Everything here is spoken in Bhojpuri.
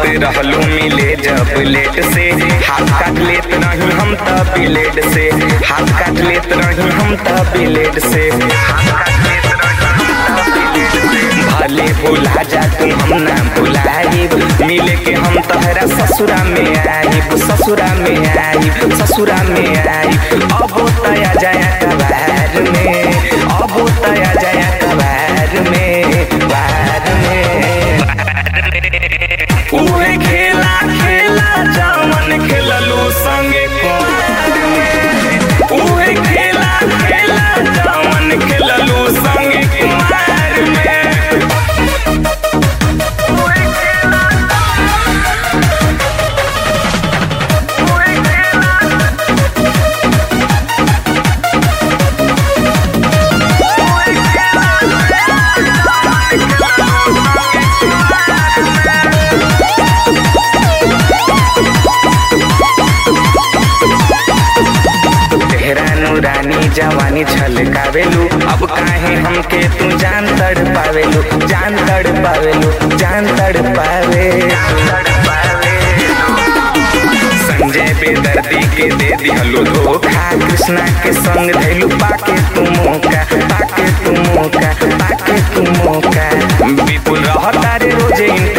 रहलू मिले जब लेट से हाथ काट लेत रही हम त ब्लेड से हाथ काट लेत रही हम त ब्लेड से हाथ काट लेत रही हम त ब्लेड से भले भुला जा तू हम ना भुलाइब मिले के हम तहरा ससुरा में आइब ससुरा में आइब ससुरा में आइब अब तया जाया कबार में अब तया जाया कबार में बार में उहे खेला खेला जामन खेललू संगे कुमार में उहे खेला खेला जामन खेललू संगे कुमार में तेहरा नूरानी जवानी छलकावेलू अब काहे हमके तू जान तड़ पावेलू जान तड़ पावेलू जान तड़ पावे संजय बेदर्दी के दे दिहलू धोखा कृष्णा के संग धैलू पाके तू मौका पाके तू मौका पाके तू मौका विपुल रहता रे रोजे इंतजार